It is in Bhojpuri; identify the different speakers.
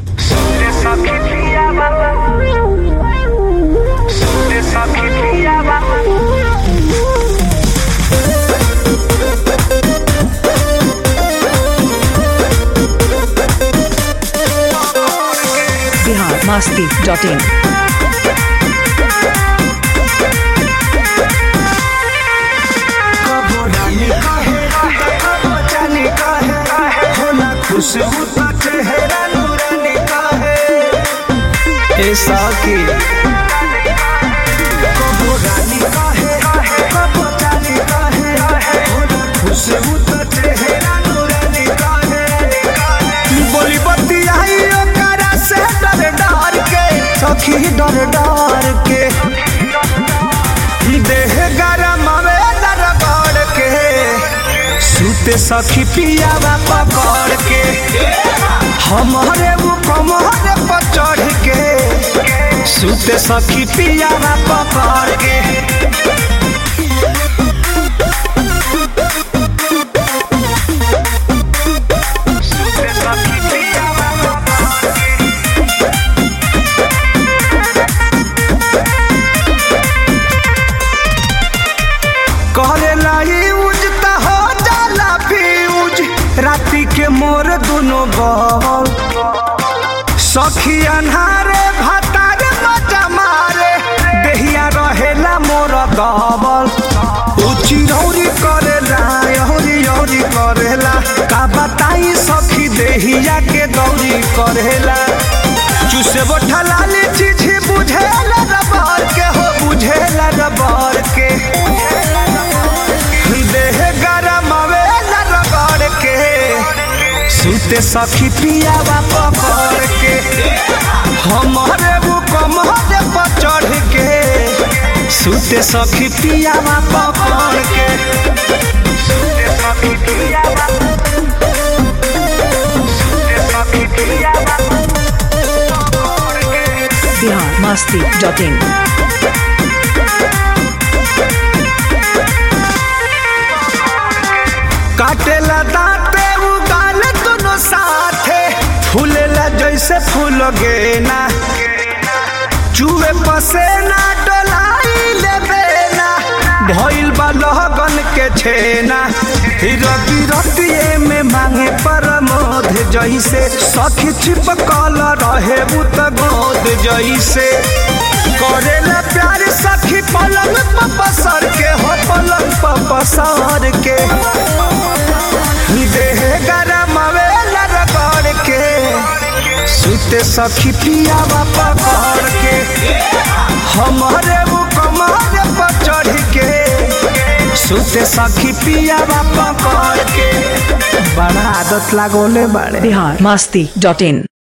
Speaker 1: बिहार मास्ती डॉट इन
Speaker 2: खुशबू तो चेहरा नूरानी का है ऐसा की कबो रानी का है कबो जानी का है खुशबू तो चेहरा नूरानी का है बोली बत्ती आई ओकरा से डर डर के सखी डर डर के देह गरम आवेला रगड़ के सूते सखी पियावा पकड़ के हमारे वो कमरे पर चढ़ के सूते सखी पियावा पकड़ के सूते सखी पियावा पकड़ के करेला यूज त हो जाला फ्यूज राती के मोर दुनो बल सखी अन्हारे भातार मजा मारे देहिया रहेला मोर दबल उची रौरी करेला यौरी यौरी करेला का बताई सखी देहिया के दौरी करेला चुसे बोठा लाली चीज बुझेला रबर के हो बुझेला रबर के देह गरम आवेला रगड़ के सूते सखी पियावा पकड़ के हमारे वो कमरे पर चढ़ के सूते सखी पियावा पकड़ के सूते सखी पियावा सूते सखी पियावा पकड़ के
Speaker 1: बिहार मास्ती डॉट इन
Speaker 2: काटेला दांते उगाल दोनों साथे फूलेला जैसे फूल गेना चूहे पसेना डोलाई लेबेना भइल बा लहगन के छेना रति रतिए में मांगे परमोध जैसे सखी छिपकल रहे उत गोद जैसे करेला प्यार सखी पलंग पर पसर के हो पलंग पर पसर के देह गरम आवेला रगड़ के सुते सखी पियावा पकड़ के हमारे वो कमरे पर चढ़ के सुते सखी पियावा पकड़ के बड़ा आदत लागोले बाड़े
Speaker 1: बिहार मास्ती डॉट इन